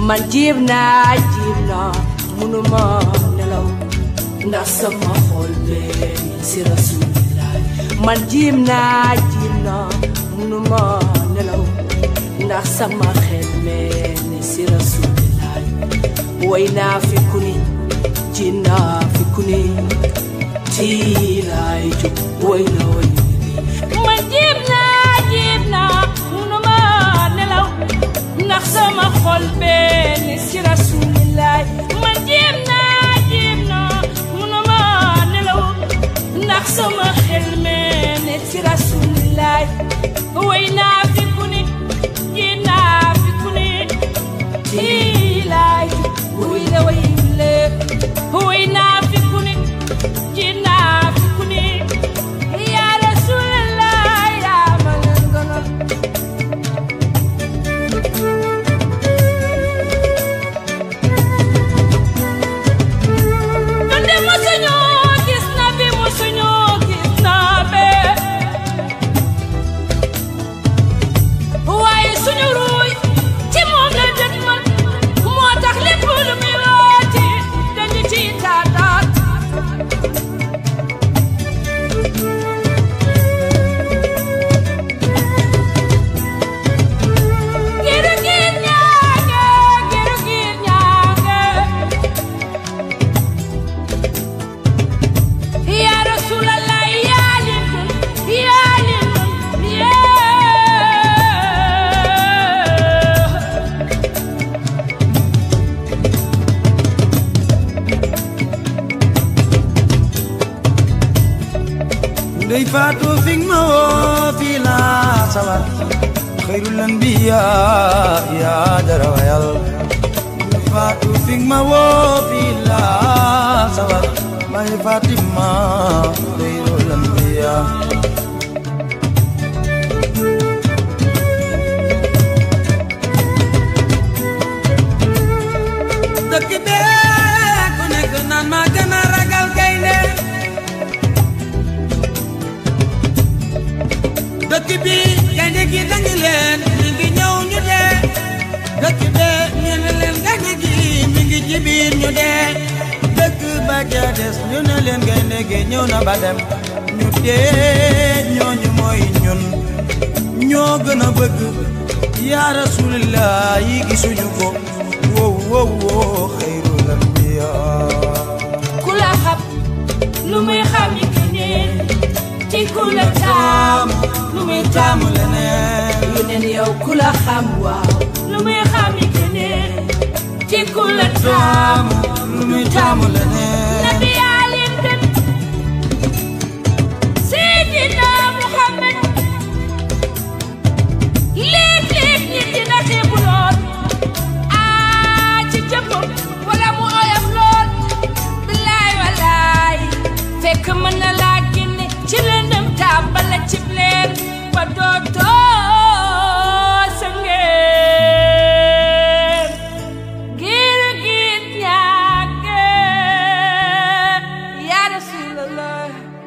man jiib naa jiib naa munuma nelaw ndax sama xol bee si rasulillah man jiib naa jiib naa munuma nelaw ndax sama xel mee ni si rasulillah way naa fi ku ni ji naa fi ku ni tiiraay jóg way la way man jiib naa jiib naa munuma nelaw ndax sama xol bee ni si rasulillaay man jiib naa jiib naa munuma nelaw ndax sama xel mee ni si rasulillaay way naa fi ku ni ji naa fi ku ni tiiraay way la way le way naa fi ku ni ji naa fi ku ni yaa rasulillaay yaa ma leen gënal Donde musuñu gis na bi musuñu gis na be waaye suñu ruuy ci moom la dët man moo tax lépp lu muy wooti dañu ci taataat giru giir ñaange giru giir ñaange Ya Rasulallah ya limon ya limon ya ndey faatu fig ma woo fii laa sawar xayrul anbiya yaa dara wayal ndey faatu fig ma woo fii laa sawar may Fatima xayrul anbiya dëkk bee ku nekk naan maa gën a ragal gaynde dëkk bi gaynde gi dañu leen mi ngi ñëw ñu dee dëkk bee ñu ne leen gaynde gi mi ngi ci biir ñu dee dëkk ba ja des ñu ne leen gaynde gi ñëw na ba dem ñu dee ñooñu mooy ñun ñoo gën a bëgg yaa rasulillah yi gisuñu ko wow wow wow xayrul anbiya ku la xam lu muy xam yi keneen ci ku la taam lu muy taamu leneen yeneen yow ku la xam waaw lu muy xam yi keneen ci ku la taam lu muy taamu leneen nabi yaa leen gën Seydina Muhammad léeg-léeg nit dina xeebu lool aa ci jëmmam wala mu oyof lool billaay walaay fekk mën na laa génne ci lëndëm tàbbal la cib leer ba dootoo sa ngeen giir giir ñàkk yaa rasulallah